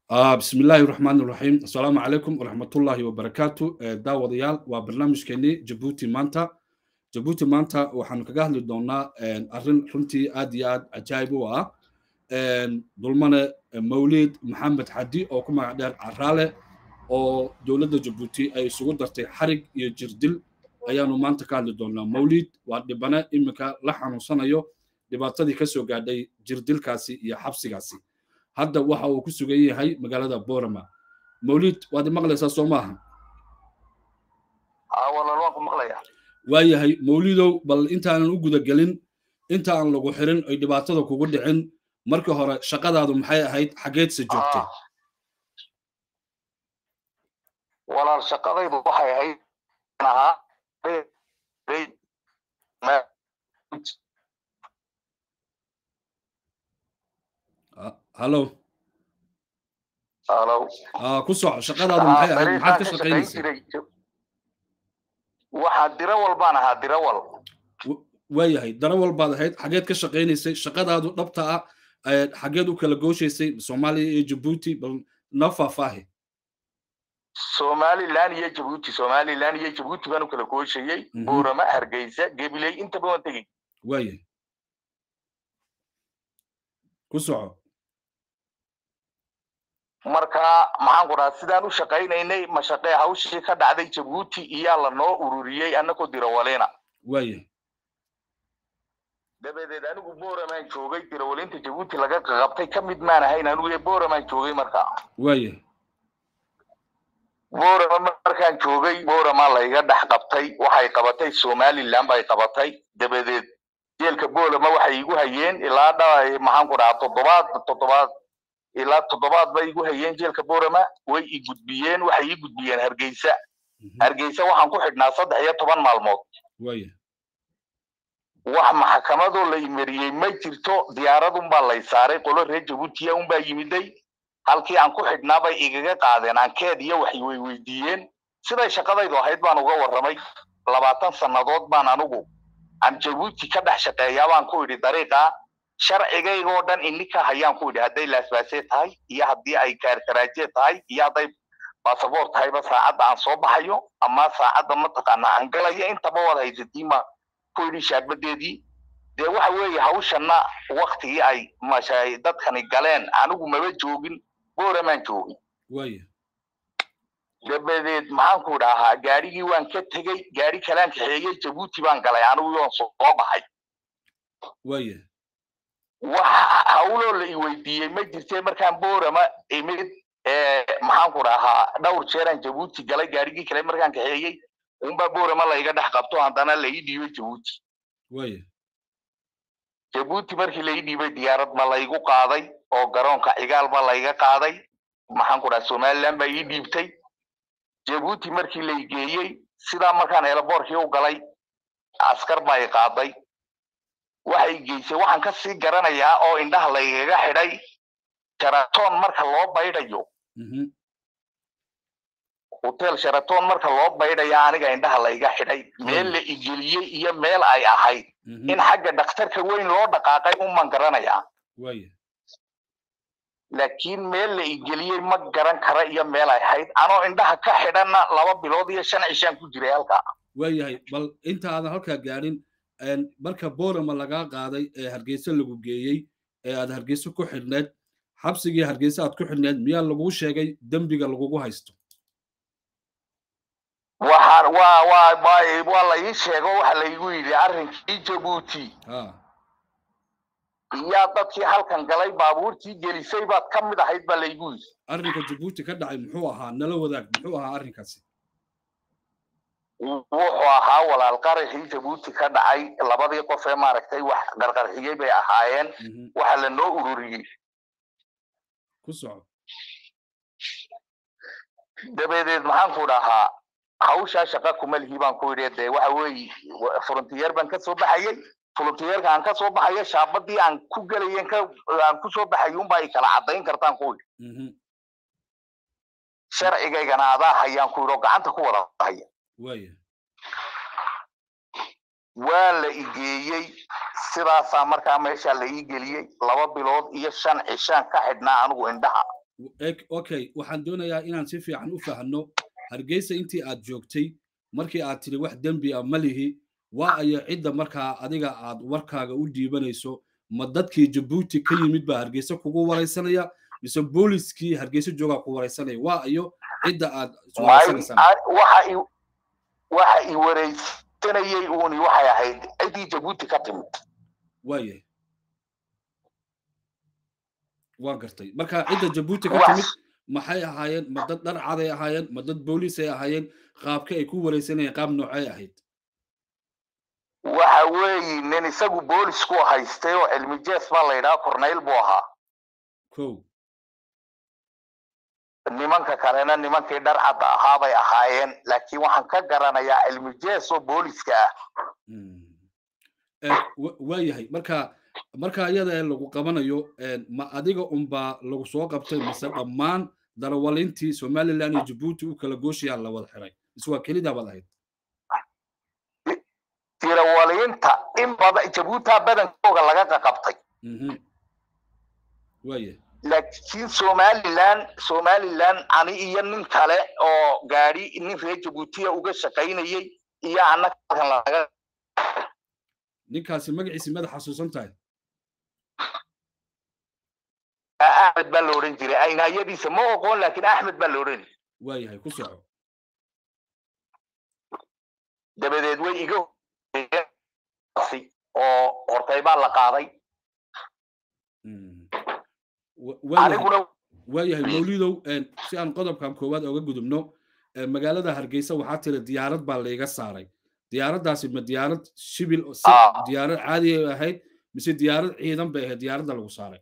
بسم الله الرحمن الرحيم السلام عليكم ورحمة الله وبركاته داود يال وبرنامج كني جبوتي مانتا جبوتي مانتا وحن كجهل دونا أرن رنتي أدي أد عجائب وا ظلمنا مولد محمد حدي أو كما عدار عرالة أو دولة جبوتي أي سقوط درتي حرق يجردل أيانو مانتا كهل دونا مولد ودبنا إمك لحن صنايو dhibaatadii ka soo gaadhay jirdilkaasi iyo xabsigaasi hadda waxa uu ku sugan yahay magaalada borama mawlid waad maqlaysaa soo maaha waayahay mawlidow bal intaanan u gudagelin inta aan lagu xirin ay dhibaatada kugu dhicin markii hore shaqadaadu maxay ahayd xageedse joogtay walaal shaqadaydu waxay ahayd hallo halo ku soco shaqadaadu maxay ahayd maxaad ka shaqaynaysay waxaa dirawal baan ahaa dirawal waayahay darawal baad ahayd xageed ka shaqaynaysay shaqadaadu dhabta ah xageed u kala gooshaysay soomaaliya iyo jabuuti bal noo faahfaahi somalilan iyo jabuuti somalilan iyo jabuuti baan u kala gooshayey boorama hargeysa gebiley intaba waan tegey waayahay ku soco marka maxaan ku dhaha sidaan u shaqaynaynay mashaqee hawshii ka dhacday jabuuti iyaa lanoo ururiyey annagoo dirawalena waaya dabadeed anigu boramaan joogay dirawalinta jabuuti laga qaqabtay ka mid maan ahayn anigu ee boramaan joogay marka waaya borama markaan joogay boramaa layga dhex qabtay waxay qabatay somaliland bay qabatay dabadeed jeelka borama waxay igu hayeen ilaa dha maxaan ku dhaha toddobaad toddobaad ilaa toddobaad bay igu hayeen jeelka borama way i gudbiyeen waxay ii gudbiyeen hargeysa hargeysa waxaan ku xidhnaa saddex iyo toban maalmood waaya wax maxkamadoo la imariyey ma jirto diyaaradun baa lay saaray qolo reer jabuutiya unbaa yimiday halkii aan ku xidhnaa bay igaga qaadeen ankeed iyo waxay way weydiiyeen siday shaqadaydu ahayd baan uga warramay labaatan sannadood baan anigu aan jabuuti ka dhex shaqeeyaa baan ku idhi dariiqa sharcigaygoo dhan ininka hayaan ku idhi hadday laasbaasee tahay iyo haddii ay kaarkaraaje tahay iyo hadday basaboor tahayba saacadda aan soo baxayo ama saacadda mataqaana aan galayo intaba waad haysatiin ku idhi shaabadeedii dee waxa weeye hawshanna waktigii ay mashay dadkani galeen anigu maba joogin boramaan joogin waaya dabadeed maxaan ku dhahaa gaarigii waan ka tegey gaari kalaan kaxeeyey jabuuti baan galay anigu yoon soo baxay waaya wax hawloo la i weydiiyey ma jirtee markaan borama imid maxaan ku dhahaa dhowr jeeraan jabuuti galay gaarigii kale markaan kaxeeyey unbaa borama layga dhex qabto haddana la ii dhiibay jabuuti waaya jabuuti markii la ii dhiibay diyaarad ba laygu qaaday oo garoonka cigaal ba layga qaaday maxaan ku dhaha somaliland baa ii dhiibtay jabuuti markii la i geeyey sidaa markaan eelaboorkii u galay askar baa i qaaday waxay geysay waxaan ka sii garanayaa oo indhaha laygaga xidhay sharaton marka loo baydhayo hotel sharaton marka loo baydhaya aniga indhaha layga xidhay meel la igeliyey iyo meel ay ahayd in xagga dhakhtarka weyn loo dhaqaaqay uman garanayaa waaya laakiin meel la igeliyey ma garan kara iyo meel ay ahayd anoo indhaha ka xidhanna laba bilood iyo shan cishaan ku jiray halkaa waayahay bal inta aadan halkaa gaadhin marka borama lagaa qaaday ee hargeysa lagu geeyey ee aad hargeysa ku xidhneed xabsigii hargeysa aad ku xidhneed miyaa laguu sheegay dembiga lagugu haysto waxaan waa waa waa waa la ii sheego waxa laygu yidhi arrinkii jabuuti iyaa dadkii halkan galay baabuurtii gelisay baad ka mid ahayd baa laygu yidhi arrinka jabuuti ka dhacay muxuu ahaa nala wadaag muxuu ahaa arrinkaasi wuxuu ahaa walaal qaraxii jabuuti ka dhacay labadii qof ee maaragtay wax qarqarxiyey bay ahaayeen waxa lanoo ururiyey ku soco dabadeed maxaan ku dhahaa hawshaa shaqa kuma lihi baan ku idhi dee waxa weeye frontiyeer baan ka soo baxayey frontiyeerka aan ka soo baxayo shaabadii aan ku gelayen ka aan ku soo baxay unbaa i kala caddayn kartaan ku idhi sharcigaygana adaa hayaan ku idhi oo gacanta ku wada haya waaya waa la igeeyey sidaasaa markaa meeshaa la ii geliyey laba bilood iyo shan cishaan ka xidhnaa anigu indhaha okay waxaan doonayaa inaan si fiican u fahanno hargeysa intii aad joogtay markii aad tidhi wax dembi ah ma lihi waa ayo cidda markaa adiga aad warkaaga u dhiibanayso ma dadkii jabuuti ka yimid baa hargeysa kugu waraysanaya mise booliskii hargeysa joogaa ku waraysanaya waa ayo cidda aad waxa i waraysanayay uuni waxay ahayd ciddii jabuuti ka timid waayahay waan gartay marka cidda jabuuti ka timid maxay ahaayeen ma dad dhar caday ahaayeen ma dad booliisay ahaayeen qaabka ay ku waraysanayeen qaab noocay ahayd waxa weeye nin isagu boolisku haystay oo cilmi jees baa la yidhaha corneyl buu ahaa ko nimanka kalena nimankii dhar cadda ahaa bay ahaayeen laakiin waxaan ka garanayaa cilmi jees oo booliska ah waayahay marka marka iyada ee lagu qabanayo ma adiga unbaa lagu soo qabtay mise dhammaan darawalintii somaliland iyo jabuuti u kala gooshayaa la wada xiray mise waa kelidaa baad ahayd dirawalinta in badan jabuuta badankooga laga qaqabtay waaya laakiin somaliland somaliland ani iyo nin kale oo gaadi nin reer jabuutiya uga shaqaynayay iyo annaga halkan laga ninkaasi magaciisi madax xasuusan tahay axmed baa la odhan jiray aynayadiisa ma oqoon laakiin axmed baa la odhan waayahay ku soco dabadeed way iga oo hortay baa la qaaday aniguna waayahay mawlidow si aan qodobkan koowaad oga gudubno magaalada hargeysa waxaa tiri diyaarad baa layga saaray diyaaraddaasi ma diyaarad shibil diyaarad caadi ay ahayd mise diyaarad ciidan bay ahayd diyaaradda lagu saaray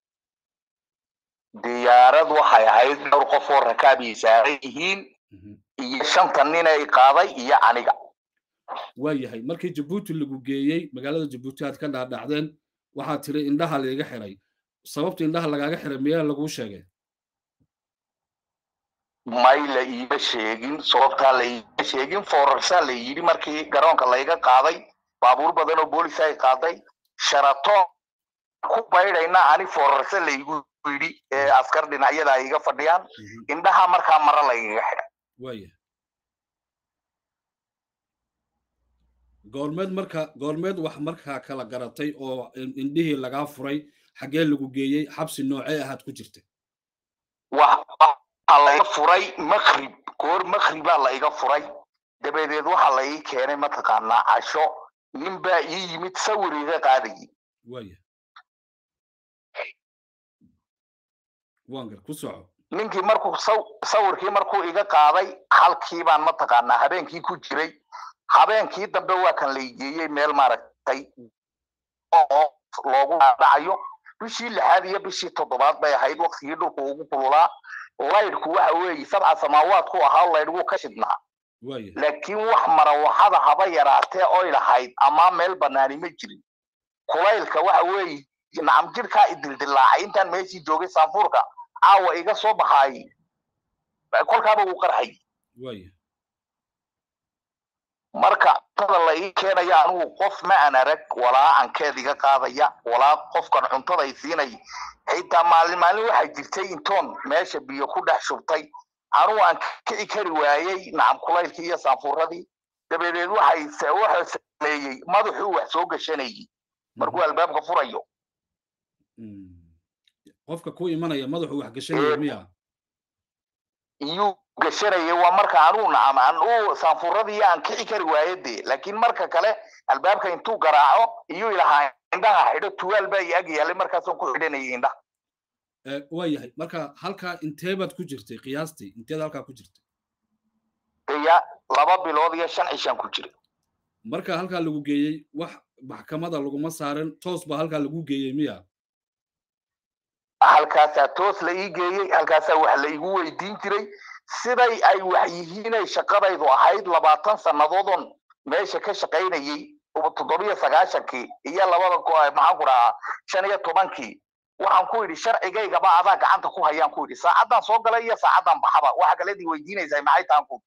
diyaarad waxay ahayd dhowr qof oo rakaabiyay saaran yihiin iyo shanta nin ay qaaday iyo aniga waayahay markii jabuuti lagu geeyey magaalada jabuuti aad ka dhaadhacdeen waxaad tiri indhaha layga xiray sababta indhaha lagaaga xiray miyaa laguu sheegay may la iima sheegin sababtaa la iima sheegin foorarsaa la yidhi markii garoonka layga qaaday baabuur badan oo boolis ay qaaday sharaton ku baydhayna ani foorarsa laygu yidhi ee askar dhinacyada ay iga fadhiyaan indhaha markaa mara laygaga xidhay waaya goormeed marka goormeed wax markaa kala garatay oo indhihii lagaa furay xaggee lagu geeyey xabsi noocee ahaad ku jirta waxaa laiga furay makrib goor makribaa la iga furay dabadeed waxaa la ii keenay mataqaanaa casho nin baa ii yimid sawir iga qaadayay waaya wangar ku soco ninkii markuu sawirkii markuu iga qaaday halkii baan mataqaanaa habeenkii ku jiray habeenkii dambe waa kan laygeeyey meel maaragtay oo loogu dhacayo bishii lixaad iyo bishii toddobaad bay ahayd waktigii dhulku ugu kululaa laydhku waxa weeye sabca samaawaadku ahaa laydhgu ka shidnaa laakiin wax marawaxada haba yaraatee oy lahayd ama meel banaani ma jirin kulaylka waxa weeye nacam jirkaa idildilaacay intaan meeshii joogay saafuurka caawa iga soo baxaayey kolkaaba uu qarxay marka cuntada la ii keenaya anigu qof ma an arag walaa ankeed iga qaadaya walaa qofkan cuntada i siinay xitaa maalin maalin waxaa jirtay intoon meesha biyo ku dhex shubtay anugu aan kici kari waayey nacam kulaylkii iyo saanfuuradii dabadeed waxay wuxuu sameeyey madaxuu wax soo gashanayey markuu albaabka furayo qofka ku imanaya madaxuu wax gashanaya miya iyuu gashanaya waa marka anuu nacam anu saanfuuradii aan kici kari waaye dee laakiin marka kale albaabka intuu garaaco iyuu ilahaa indhaha xidho tuwaal baa i ag yaalay markaasaan ku xidhanayay indhaha waa yahay marka halkaa intee baad ku jirtay qiyaastii inteed halkaa ku jirtay ya laba bilood iyo shan cishaan ku jiray marka halkaa lagu geeyey wax maxkamada laguma saarin toos baa halkaa lagu geeyey miya halkaasaa toos la ii geeyey halkaasaa wax la igu weydiin jiray siday ay wax yihiinay shaqadaydu ahayd labaatan sannadoodon meesha ka shaqaynayey toddobiyo sagaashankii iyo labada maxaan ku dhahaa shan iyo tobankii waxaan ku yidhi sharcigaygaba adaa gacanta ku hayaan ku yidhi saacaddaan soo galay iyo saacaddaan baxaba waxa kaledii weydiinaysaa maxay tahan ku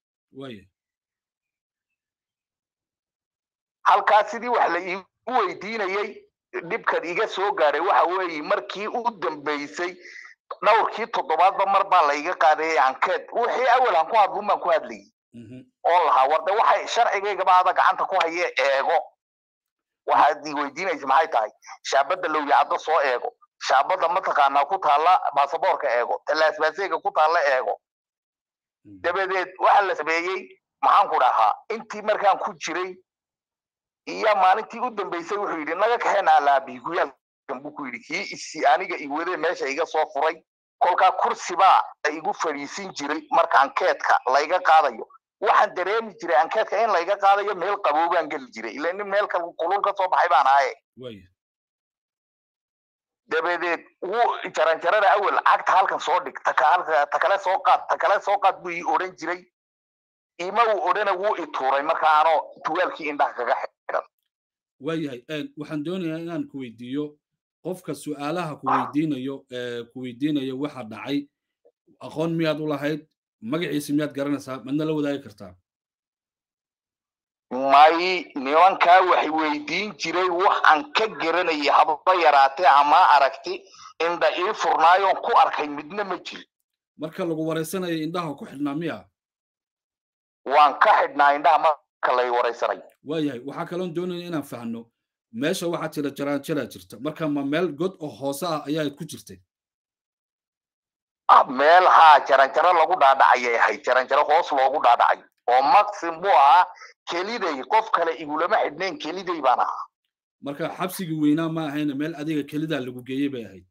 halkaas sidii wax la iigu weydiinayey dhibkan iga soo gaaray waxa weeye markii u dambaysay dhowrkii toddobaadba mar baa layga qaadayay ankeed wixii awal aan ku hadlun baan ku hadlayay oo lahaa warde waxay sharcigaygaba ada gacanta ku haye eego waxaad i weydiinaysa maxay tahay shaabadda lowyacaddo soo eego shaabadda mataqaanaa ku taalla baasaboorka eego tallaasbaaseega ku taalla eego dabadeed waxa la sameeyey maxaan ku dhahaa intii markaan ku jiray iyo maalintii u dambeysay wuxuu yidhi naga kaxeen alaabihi guyaalkan buu ku yidhi kii isi aniga iwade meesha iga soo furay kolkaa kursibaa igu fadhiisin jiray marka ankeedka layga qaadayo waxaan dareemi jiray ankeedka in layga qaadayo meel qaboobaan geli jiray ila nin meel kulul ka soo baxay baan ahaye dabadeed wuu jaranjarada awel cagta halkan soo dhig ta kale soo qaad ta kale soo qaad buu ii odhan jiray ima uu odhana wuu i tuuray marka anoo tuwaalkii indhaha kaga xidhan waayahay waxaan doonayaa inaan ku weydiiyo qofka su'aalaha ku weydiinayo ku weydiinayo waxa dhacay aqoon miyaad u lahayd magaciisa miyaad garanaysaa madna la wadaagi kartaa may nimankaa waxay weydiin jiray wax aan ka garanayay hababa yaraatee ama aragti inda ii furnaayoon ku arkay midna ma jiro marka lagu waraysanaya indhaha ku xidhnaa miya waan ka xidhnaa indhaha marka lay waraysanayo waayahay waxaa kaloon doonaya inaan fahno meesha waxaa jira jaraanjaraa jirta marka ma meel god oo hoose ah ayaad ku jirtay meel haa jaranjaro lagu dhaadhacayay ahayd jaranjaro hoos loogu dhaadhacay oo maxim buu ahaa keliday qof kale igulama xidhnayn keliday baan ahaa marka xabsigii weynaa ma ahayna meel adiga kelidaa lagu geeyey bay ahayd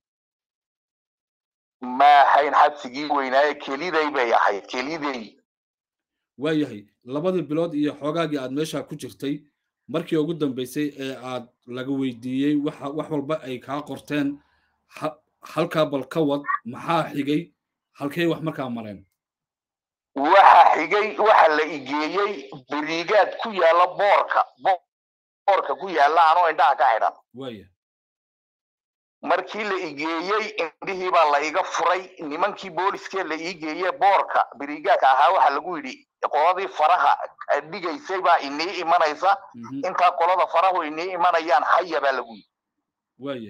ma ahayn xabsigii weynaaye keliday bay ahayd keliday waayahay labadii bilood iyo xoogaagii aad meeshaa ku jirtay markii ugu dambeysay ee aad laga weydiiyey waxa wax walba ay kaa qorteen halkaa bal ka wad maxaa xigay halkay wax markaa mareen waxa xigay waxa la igeeyey berigaad ku yaalla boorka boorka ku yaalla anoo indhaha ka xidhan waaya markii la igeeyey indhihii baa la iga furay nimankii booliskee la iigeeye boorka berigaadka ahaa waxa lagu yidhi qoladii faraha dhigaysay baa inii imanaysa intaa qolada farahu inii imanayaan haya baa lagu yidhi waaya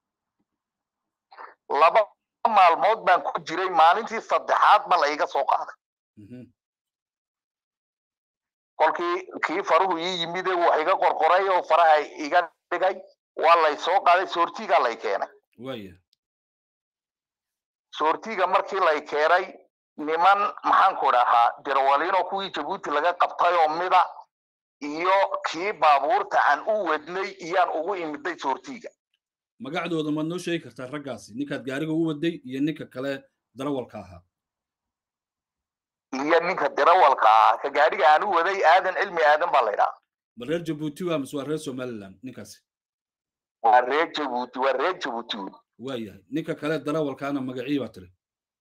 laba maalmood baan ku jiray maalintii saddexaad ba la iga soo qaaday kolkii kii faruhu ii yimide wax iga qorqoray oo faraha iga dhigay waa lay soo qaaday soortiga lay keenay waaya soortiga markii lay keenay niman maxaanku dhahaa dirawaliinoo kuwii jabuuti laga qabtay oo mida iyo kii baabuurta aan u wadnay iyaan ugu imiday soortiga magacdooda maad noo sheegi kartaa raggaasi ninkaad gaariga u waday iyo ninka kale darawalka ahaa iyo ninka dirawalka ahaa ka gaariga aan u waday aadan cilmi aadan baa laydhaha ma reer jabuuti waa mise waa reer somaliland ninkaasi waa reer jabuuti waa reer jabuuti waayahay ninka kale darawalkaana magacii baa tiri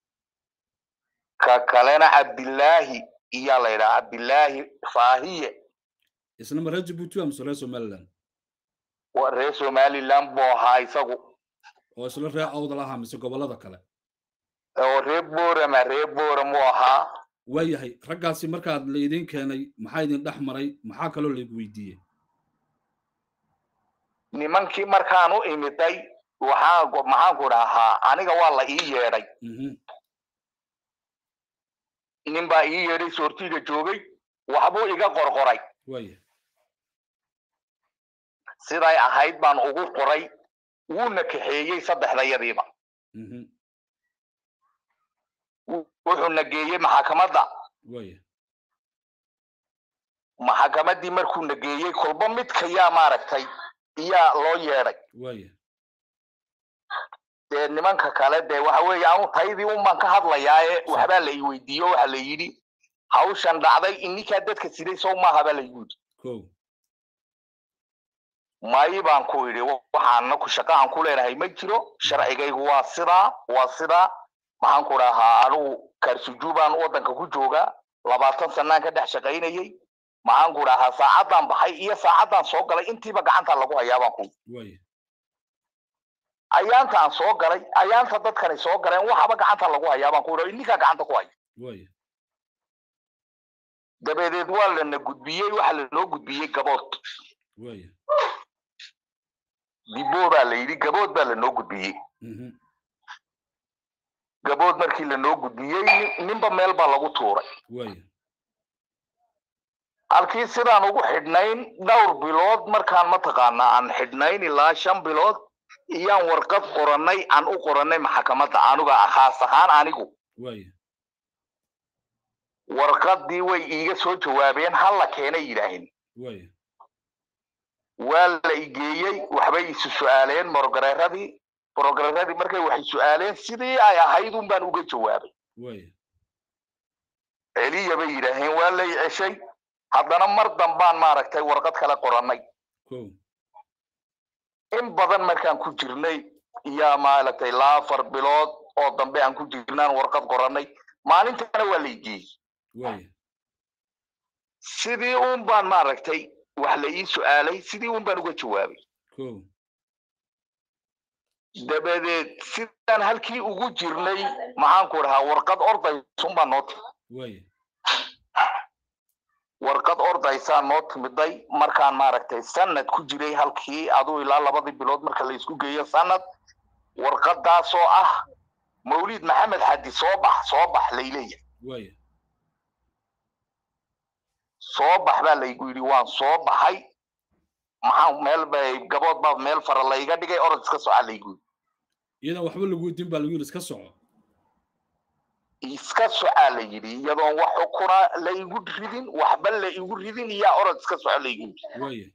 ka kalena cabdillaahi iyaa laydhaha cabdillaahi faahiye isna ma reer jabuuti waa mise reer somaliland waa reer somaliland buu ahaa isagu oo isla reer awdal ahaa mise gobollada kale oo reer boorama reer booram uu ahaa waayahay raggaasi markaad laydin keenay maxaa idin dhex maray maxaa kaloo laygu weydiiyey nimankii markaan u imiday waxaan maxaanku dhahaa aniga waa la ii yeedhay nin baa ii yeedhay soortiga joogay waxbuu iga qorqoray waaya siday ahayd baan ugu qoray wuuna kaxeeyey saddexdayadiiba wuxuuna geeyey maxakamadda waaya maxakamaddii markuuna geeyey kolba midka yaa maaragtay iyaa loo yeedhay waaya dee nimanka kale dee waxa weeye anu taydii unbaan ka hadlayaaye waxbaa la ii weydiiyo waxa la yidhi hawshan dhacday ininkaa dadka siday sow maaha baa laygu yidhi ko mayi baan ku idhi waxaana ku shaqa aan ku leenahay ma jiro sharcigaygu waa sidaa waa sidaa maxaan ku dhahaa anigu kaarsujuubaan waddanka ku joogaa labaatan sanaan ka dhex shaqaynayey maxaan ku dhahaa saacaddaan baxay iyo saacaddaan soo galay intiiba gacanta lagu hayaa baan ku waaya ayaanta aan soo galay ayaanta dadkani soo galeen waxaba gacanta lagu hayaa baan ku idhi ininkaa gacanta ku haya waaya dabadeed waa lana gudbiyey waxa lanoo gudbiyey gabood waaya dibo baa la yidhi gabood baa lanoo gudbiyey gabood markii lanoo gudbiyey ninba meel baa lagu tuuray waaya halkii sidaan ugu xidhnayn dhowr bilood markaan mataqaanaa aan xidhnayn ilaa shan bilood iyaan warqad qorannay aan u qorannay maxakamadda aniga khaas ahaan anigu waaya warqaddii way iiga soo jawaabeen halla keenay yidhaaheen waaya waa la igeeyey waxbay isu su'aaleen morogareeradii morogareeradii markay waxay su'aaleen sidii ay ahayd un baan uga jawaabay waaya celiya bay yidhaaheen waa lay ceshay haddana mar dambaan maaragtay warqad kale qorannay kow in badan markaan ku jirnay iyaa maaragtay ilaa afar bilood oo dambe aan ku jirnaan warqad qorannay maalintana waa la igeeyey waaya sidii un baan maaragtay wax la ii su'aalay sidii un baan uga jawaabay kow dabadeed sidaan halkii ugu jirnay maxaanku dhahaa warqad ordaysun baa noo timid waaya warqad ordaysaa noo timiday markaan maaragtay sanad ku jiray halkii aduu ilaa labadii bilood marka la isku geeyo sanad warqadaasoo ah mawlid maxamed xadi soo bax soo bax layleeya waaya soo bax baa laygu yidhi waan soo baxay maxaa meel bay gabood baa meel fara layga dhigay orod iska soca laygu yidhi iyadan waxba lagu weydiin baa lagu yidhi iska soco iska socaa la yidhi iyadoon wax xukuna la igu ridin waxba la igu ridin iyaa orod iska soco laygu yidhi waaya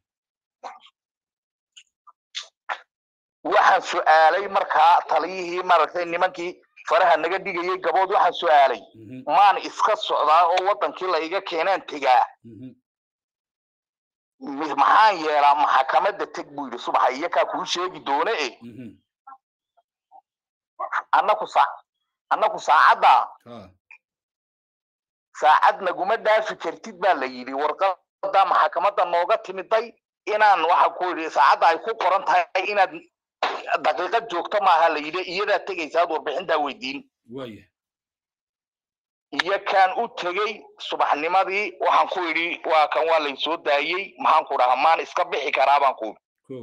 waxaan su'aalay markaa taliyihii maaragtay nimankii faraha naga dhigayay gabood waxaan su'aalay mhm maan iska socdaa oo waddankii layga keenaan tegaa mhm mi- maxaan yeelaa maxakamadda teg buu yidhi subaxa iyakaa kuu sheegi doone e mhm annaku saa annaku saacaddaa ha saacad naguma dhaafi kartid baa la yidhi warqadda maxakamadda nooga timiday inaan waxa ku yidhi saacadda ay ku qoran tahay inaad daqiiqad joogto maaha la yidhi iyadaa tegaysaad warbixintaa weydiin waaya iyo kaan u tegey subaxnimadii waxaan ku yidhi waa kan waa lay soo daayey maxaan ku dhahaa maan iska bixi karaa baan ku yidhi kow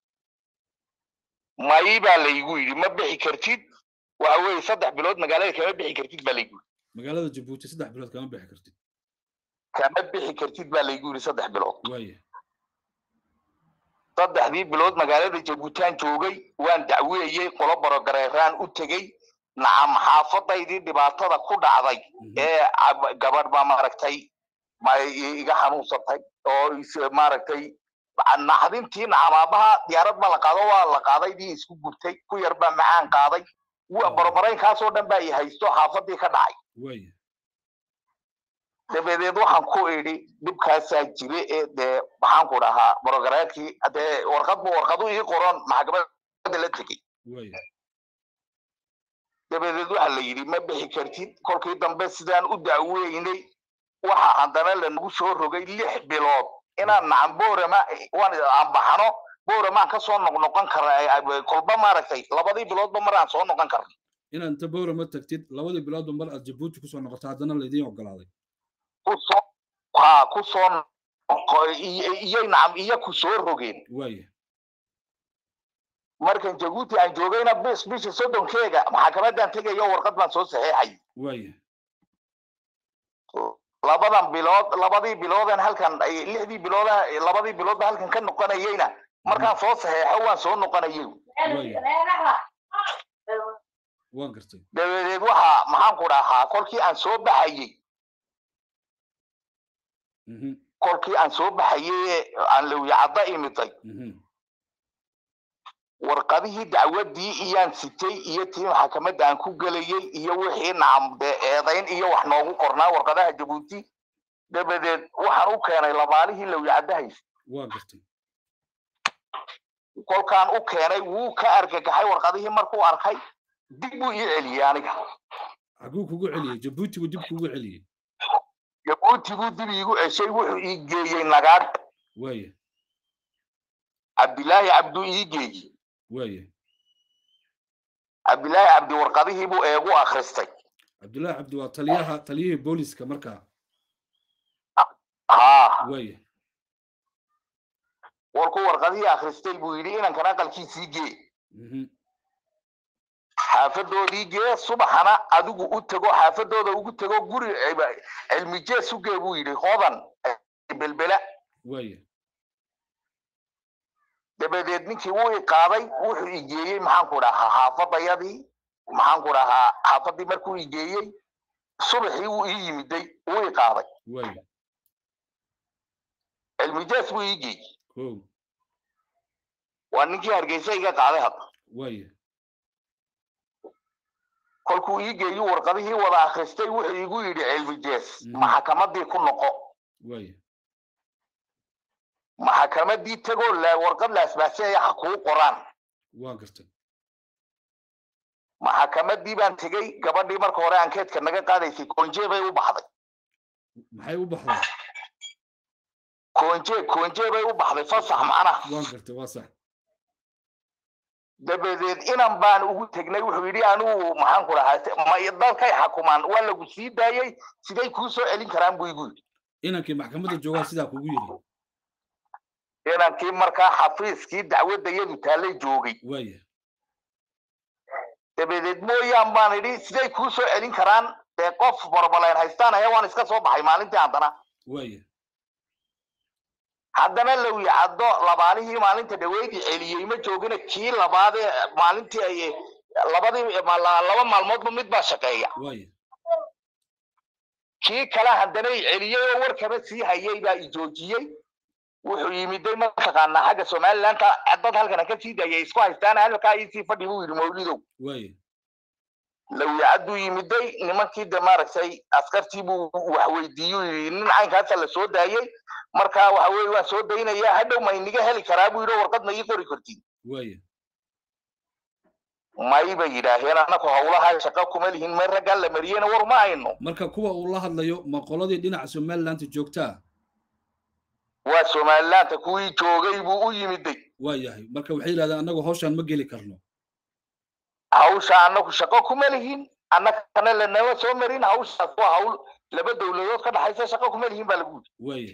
mayi baa laygu yidhi ma bixi kartid waxa weeye saddex bilood magaalada kama bixi kartid baa laygu yidhi magaalada jabuuti saddex bilood kama bixi kartid kama bixi kartid baa laygu yidhi saddex bilood waaya saddexdii bilood magaalada jabuutaan joogay waan dacweeyey qolo barogareeraan u tegey nacam xaafadaydii dhibaatada ku dhacday mhm ee cab- gabadh baa maaragtay ma i- iga xanuunsatay oo is- maaragtay naxdintii nacam aabaha diyaarad baa la qaado waa la qaaday dii isku gubtay ku yar baa macaan qaaday wa barobaraynkaasoo dhan baa i haysto xaafadii ka dhacay waaya dabadeed waxaan ku idhi dhibkaasaa jire ee dee maxaan ku dhahaa barogaraadkii dee warqad bu warqadu ii qoran maxkamadda la tegey waaya dabadeed waxa la yidhi ma bixi kartid kolkii dambe sidaan u dacweynay waxa haddana lanagu soo rogay lix bilood inaan nacan boorama waan aan baxano booramaan ka soo noqnoqon kara kolba maaragtay labadii biloodba mar aan soo noqon karno inaad inta bowrama tagtid labadii biloodba mar aad jabuuti kusoo noqoto haddana laydiin ogolaaday kusoo ha kusoo noqo- iyo- iyo nacam iyo ku soo rogeen waaya markan jabuuti aan joogayna bis bisha soddonkeega maxkamaddaan tegayo warqad baan soo saxeexay waaya labadan bilood labadii biloodan halkan ay- lixdii bilooda labadii biloodba halkan ka noqonayeyna markaan soo saxeexo waan soo noqonayay waan gartay dabadeed waxa maxaan ku dhahaa kolkii aan soo baxayey mhm kolkii aan soo baxayey ee aan lawyacadda imiday mhm warqadihii dacwaddii iyaan sitay iyo tii maxkamadda aan ku gelayey iyo wixii nacam dee eedayn iyo wax noogu qornaa warqadaha jabuuti dabadeed waxaan u keenay labaalihii lawyacadda haysta waan gartay kolkaan u keenay wuu ka argagaxay warqadihii markuu arkay dib buu ii celiyey aniga xaguu kugu celiyey jabuuti buu dib kugu celiyey jabuuti buu dib iigu ceshay wuxuu ii geeyey nagaadh waaya cabdilaahi cabduu ii geeyey waaya cabdilaahi cabdi warqadihii buu eegu akhristay cabdullaahi cabdi waa taliyaha taliyihii booliska markaa haa waaya warkuu warqadihii akhristay buu yidhi inankan aqalkiisii gee mhm xaafadoodii gee subaxana adigu u tego xaafadooda ugu tego guri cilmi jees u gee buu yidhi hodan belbela waaya dabadeed ninkii wuu i qaaday wuxuu igeeyey maxaanku dhahaa xaafadayadii maxaanku dhahaa xaafadii markuu igeeyey subaxii wuu ii yimiday wuu i qaaday waaya cilmi jees buu ii geeyey kow waa ninkii hargeysa iga qaaday hadda waaya kolkuu ii geeyo warqadihii wada akhristay wuxuu igu yidhi cilmi jees Mhm. maxakamadii ku noqo waaya maxakamadii tegoo la warqad la asbaasaya ha kuu qoraan waa gartay maxakamadii baan tegey gabadhii marka hore ankeedka naga qaadaysay konje bay u baxday maxay u baxday konje konje bay u baxday fasax macnaha waan gartay waa sax dabadeed inan baan ugu tegnay wuxuu yidhi anigu maxaan ku dhahaa ma dadkay xakumaan waa lagu sii daayey siday kuu soo celin karaan buu igu yidhi inankii maxkamadda joogaa sidaa kugu yidhi inankii markaa xafiiskii dacwadda yadu taallay joogay waaya dabadeed mooyaan baan idhi siday kuu soo celin karaan dee qof barbalayn haystaan aya waan iska soo baxay maalintii haddana waaya haddana low yacaddo labaalihii maalinta dhaweydii celiyey ma joogina kii labaadee maalintii ay labadii ma- la- laba maalmoodba mid baa shaqeeya waaya kii kale haddana i celiyey oo warkaba sii hayay baa i joojiyey wuxuu yimiday mataqaanaa xagga somalilandka dad halkana ka sii daayay isku haystaan halkaa iisii fadhi buu yidhi mawlidow waaya lawyacaduu yimiday nimankii de maaragtay askartii buu wax weydiiyuu yidhi nin caynkaasa la soo daayey marka waxa weye waan soo daynayaa hadhow ma iniga heli karaa buu yidhi oo warqad ma ii qori kartiin waaya may bay yidhaaheen annaku hawlaha shaqo kuma lihin may raggaa la mariyena war ma ayno marka kuwa uu la hadlayo ma qoladii dhinaca somalilandta joogtaa waa somalilaanta kuwii joogay buu u yimiday waa yahay marka waxay yidhahdeen annagu hawshaan ma geli karno hawsha annaku shaqo kuma lihin annagana lanama soo marin hawshaas waa hawl laba dowladood ka dhaxaysa shaqo kuma lihin baa lagu yidhi waaya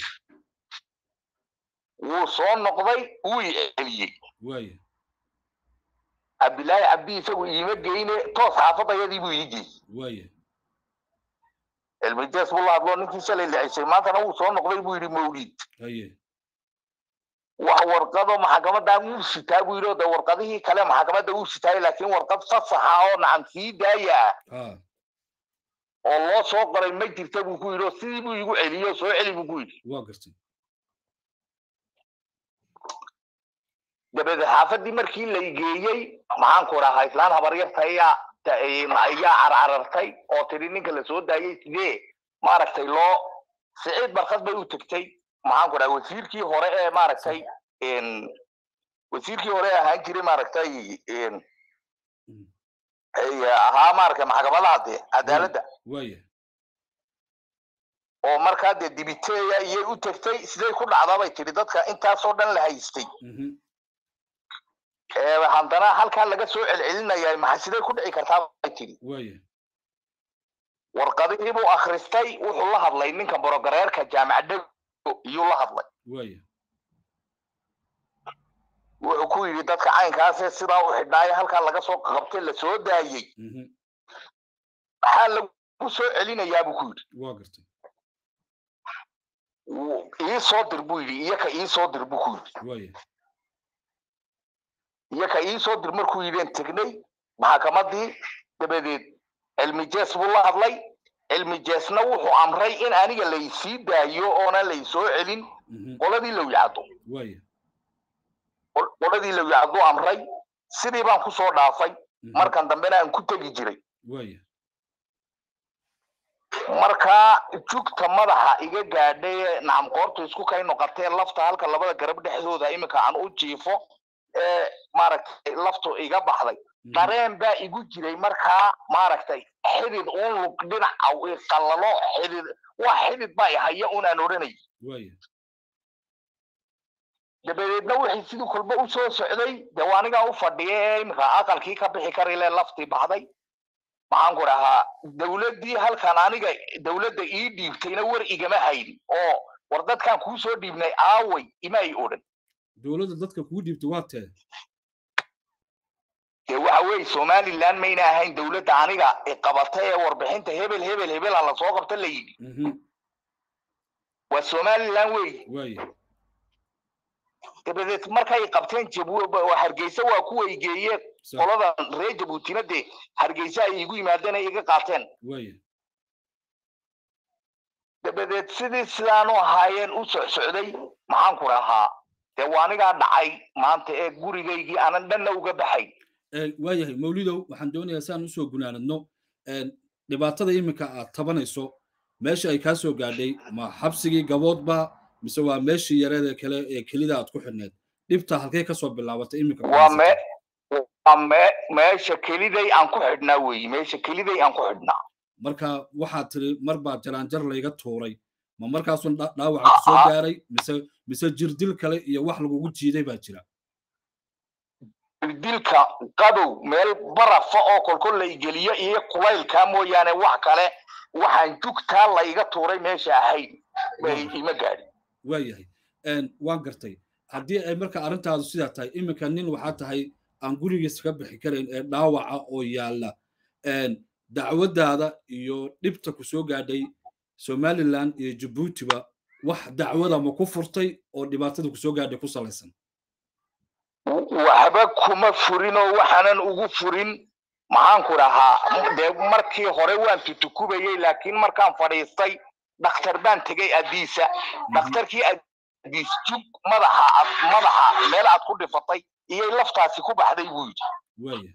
wuu soo noqday wuu i celiyey waaya cabdilaahi cabdi isagu iima geyne toos xaafadayadii buu ii geeyey waaya cilmijees buu la hadloo ninkii shalay licisay maantana wuu soo noqday buu yidhi mawlid haye wax warqado maxkamadaa wuu sitaa buu yidhi oo de warqadihii kale maxkamadda wuu sitaay laakiin warqad fasaxa oo nacan sii daaya ah ha oo loo soo qoray ma jirta buu ku yidhi oo sidii buu igu celiyey oo soo celi buu ku yidhi waa gartay dabadeed xaafadii markii la geeyey maxaan ku dhahaa islaan habaryarta ayaa ta- ayaa carcarartay oo tidhi ninka la soo daayey sidee maaragtay loo siciid barkad bay u tegtay maxaan ku dhahaa wasiirkii hore ee maaragtay n wasiirkii hore ee ahaan jiray maaragtay n Mm. ay ahaa maaragtay maxkamadaha dee cadaaladda waaya oo markaa dee dibiteeya iyay u tegtay siday ku dhacdaa bay tidhi dadka intaasoo dhan la haystay mhm ee haddana halkaa laga soo celcelinayaa maxaa siday ku dhici kartaa bay tidhi waaya warqadihii buu akhristay wuxuu la hadlay ninka borogareerka jaamacadda iyuu la hadlay waaya wuxuu ku yidhi dadka caynkaasee sidaa u xidhnaayo halkaa laga soo qabtay la soo daayey mhm maxaa lagu soo celinayaa buu ku yidhi waa gartay Wuu- ii soo dir buu yidhi iyaka ii soo dir buu ku yidhi waaya iyaka ii soo dir markuu yidheen tegnay maxakamadii dabadeed cilmi jees buu la hadlay cilmi jeesna wuxuu amray in aniga laysii daayo oona laysoo celin mhm qoladii lowyacdo waaya qoladii lowyacdo amray sidii baan kusoo dhaafay mhm markan dambena aan ku tegi jiray waaya markaa jugta madaxa iga gaadhay ee nacam qoorta isku kay noqotee lafta halka labada garab dhexdooda iminka aan u jiifo ee maaragtay laftu iga baxday mhm dareen baa igu jiray markaa maaragtay xidid uun lug dhinaca i qallalo xidid waa xidid baa ihaya un aan odhanay waaya dabadeedna wixii sidii kolba u soo socday dee waa anigaa u fadhiya ee iminka aqalkii ka bixi karile laftii baxday maxaan ku dhahaa dowladdii halkan aniga dowladda ii dhiibtayna war igama hayn oo war dadkan kuu soo dhiibnay aaway ima ay odhan dowladda dadka kugu dhiibtay waa tee dee waxa weeye somaliland mayna ahayn dowladda aniga qabatay ee warbixinta hebel hebel hebela lasoo qabta la yidhi waa somaliland wey waaya dabadeed markay qabteen hargeysa waa kuway geeyeen qoladan reer jabuutina dee hargeysa ay igu yimaadeen ay iga qaateen waaya dabadeed sidii sidaanu ahaayeen u socsocday maxaan ku rahaa dee waa anigaa dhacay maanta ee gurigaygii aanan dhanna uga baxay waayahay mawlidow waxaan doonayaa si aan usoo gunaanadno dhibaatada iminka aad tabanayso meesha ay kaa soo gaadhay ma xabsigii gaboodba mise waa meeshii yareeda kale ee kelida aad ku xidhneed dhibta halkay kasoo bilaabatay iminka waa me waa me meesha keliday aan ku xidhnaa weeye meesha keliday aan ku xidhnaa marka waxaad tiri mar baa jaraanjar layga tuuray ma markaasun dhaawaca ku soo gaaray mise mise jirdil kale iyo wax lagugu jiiday baa jira jirdilka qadow meel barafa oo kolkol la igeliyo iyo kulaylkaa mooyaane wax kale waxaan jugtaa layga tuuray meesha ahayd bay ima gaadhin waayahay waan gartay haddii ay marka arrintaadu sidaa tahay iminka nin waxaa tahay aan gurigiisa ka bixi karayn ee dhaawaca oo yaalla dacwadaada iyo dhibta ku soo gaadhay somaliland iyo jabuutiba wax dacwada ma ku furtay oo dhibaatada ku soo gaadhay ku salaysan waxba kuma furin oo waxaanan ugu furin maxaan ku dhahaa dee markii hore waan tutukubayey laakiin markaan fadhiistay dhakhtar baan tegey adiisa dhakhtarkii adiis jug madaxa madaxa meel aad ku dhifatay iyay laftaasi ku baxday buu yidhi waaya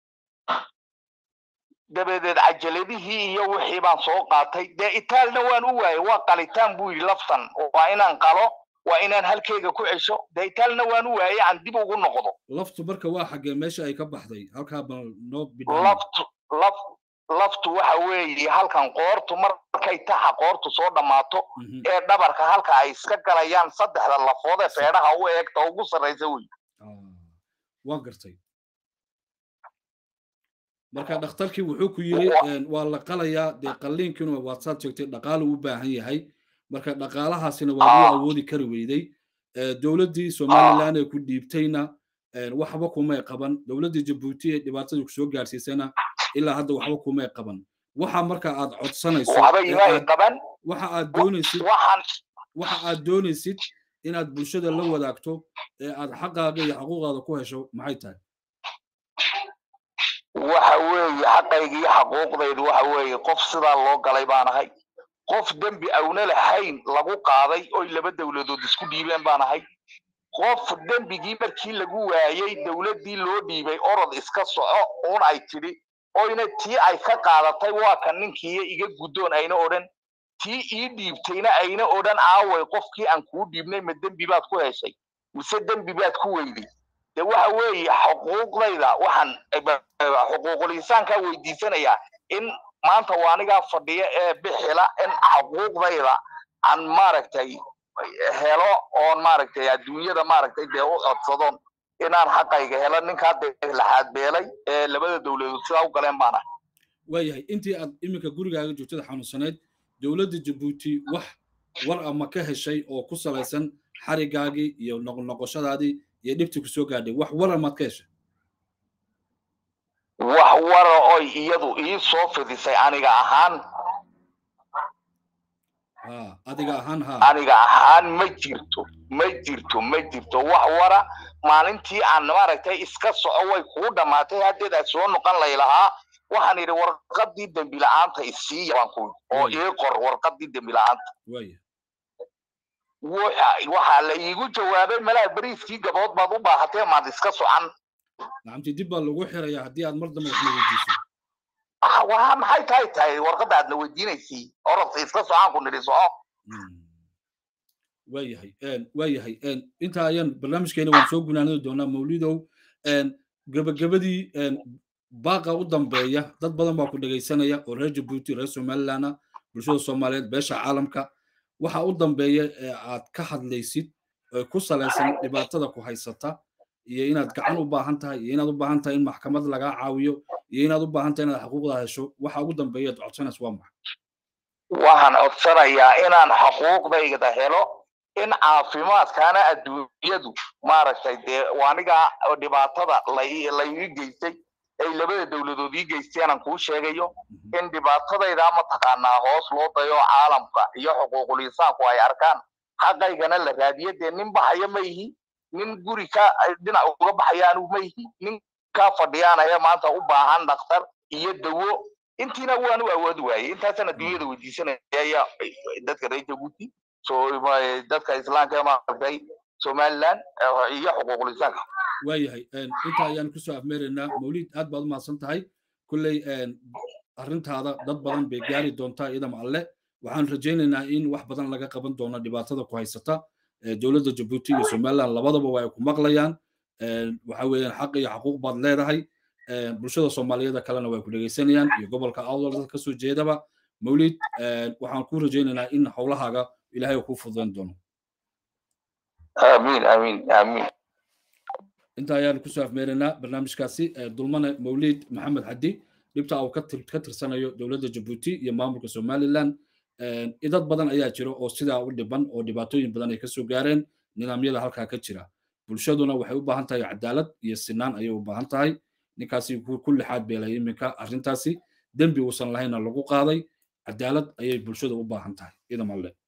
dabadeed cajaladihii iyo wixii baan soo qaatay dee itaalna waan u waayey waa qalitaan buu yidhi laftan waa inaan qalo waa inaan halkeyga ku cesho dee itaalna waan u waayey aan dib ugu noqdo laftu marka waa xaggee meesha ay ka baxday halkaa bal noo laftu laf laftu waxa weeye halkan qoortu markay taxa qoortu soo dhammaato ee dhabarka halka ay iska galayaan saddexda lafood ee feedhaha u eegta ugu sarraysa wey waan gartay marka dhakhtarkii wuxuu ku yiri waa la qalayaa dee qalliinkiina waad saad sheegtay dhaqaale u baahan yahay marka dhaqaalahaasina waa loo awoodi kari weyday dowladdii somaliland ee ku dhiibtayna waxba kumay qaban dowladdii jabuuti ee dhibaatadii ku soo gaarsiisana ilaa hadda waxba kumay qaban waxa marka aad codsanayso waxa aad doonaysid waxa aad doonaysid inaad bulshada la wadaagto ee aad xaqaaga iyo xuquuqaada ku hesho maxay tahay waxa weeye xaqayga iyo xaquuqdaydu waxa weeye qof sidaa loo galay baan ahay qof dembi awna lahayn lagu qaaday oy laba dowladood isku dhiibeen baan ahay qof dembigii markii lagu waayey dowladdii loo dhiibay orod iska soco uun ay tidhi oyna tii ay ka qaadatay waa kan ninkiiyo iga guddoon ayna odhan tii ii dhiibtayna ayna odhan aaway qofkii aan kuu dhiibnay ma dembi baad ku heshay mise dembi baad ku weyday de waxa weeye xuquuqdayda waxaan xuquuqul insaankaa weydiisanayaa in maanta waa anigaa fadhiya ee bixila in xuquuqdayda aan maaragtay helo oon maaragtay adduunyada maaragtay dee u codsadon inaan xaqayga helo ninkaa dee laxaad beelay ee labada dowladood sidaa u galeen baan ahay waayahay intii aad iminka gurigaaga joogtada xanuunsaneyd dowladda jabuuti wax war ama ka heshay oo ku salaysan xarigaagii iyo noqonoqoshadaadii iyo dhibtii ku soo gaadhay wax wara maad ka heshay wax wara oy iyadu ii soo fidisay aniga ahaan adiga ahaan ha aniga ahaan ma jirto ma jirto ma jirto wax wara maalintii aan maaragtay iska soco way kuu dhammaatay haddeed aad soo noqon laylahaa waxaan idhi warqaddii dembi la-aanta isiiya baan ku oo ii qor warqaddii dembi la-aanta waxaa la iigu jawaabay malaa beriiskii gabood baad u baahatee maad iska socan nacamti dib baa lagu xirayaa haddii aad mar dambe waxna weydiiso waa maxay tahay tahay warqadda aadna weydiinaysay orodka iska socaan ku nidhi soco waayahay waayahay intaa ayaan barnaamijkeena waan soo gunaanadi doonaa mawlidow gabagabadii baaqa u dambeeya dad badan baa ku dhegaysanaya oo reer jabuuti reer somalilandna bulshada soomaaliyeed beesha caalamka waxa u dambeeya ee aad ka hadlaysid ee ku salaysan dhibaatada ku haysata iyo inaad gacan u baahan tahay iyo inaad u baahan tahay in maxkamad lagaa caawiyo iyo inaad u baahan tahay inaad xuquuqda hesho waxa ugu dambeeya aad codsanaysa waa maxay waxaan codsanayaa inaan xuquuqdayda helo in caafimaadkaana adduunyadu maaragtay dee aniga dhibaatada laiga geystay ay labada dowladood ii geysteen aan kuu sheegayo in dhibaatadayda mataqaanaa hoos loo dayo caalamka iyo xuquuqul insaanku ay arkaan xaqaygana la raadiyo dee nin baxaya ma ihi nin guri ka dhinac uga baxaya anigu ma ihi nin ka fadhiyaanaya maanta u baahan dhakhtar iyo dawo intiina waanu awoodi waayey intaasaan adduunyada weydiisanaya ayaa dadka reer jabuuti dadka islaamka maaragtay somaliland iyo xuquuqul insaanka waayahay inta ayaan kusoo afmeeraynaa mawlid aad baad u mahadsan tahay kulley arrintaada dad badan bay gaari doontaa iyada macalle waxaan rajaynaynaa in wax badan laga qaban doono dhibaatada ku haysata dowladda jabuuti iyo somaliland labadaba waa ay ku maqlayaan waxa weeyaan xaq iyo xaquuq baad leedahay bulshada soomaaliyeeda kalena way ku dhegaysanayaan iyo gobolka awdal dad kasoo jeedaba mawlid waxaan ku rajaynaynaa in howlahaaga ilaahay kuu fududayn doono amiin amiin amiin inta ayaan kusoo afmeeraynaa barnaamijkaasi dulmane mawlid maxamed xadi dhibta uu ka tirsanayo dowladda jabuuti iyo maamulka somaliland idad badan ayaa jira oo sidaa u dhiban oo dhibaatooyin badan ay kasoo gaareen nidaamyada halkaa ka jira bulshaduna waxay u baahan tahay cadaalad iyo sinaan ayay u baahan tahay ninkaasi ku lixaad beelay iminka arrintaasi dembi uusan lahayna lagu qaaday cadaalad ayay bulshada u baahan tahay idamalle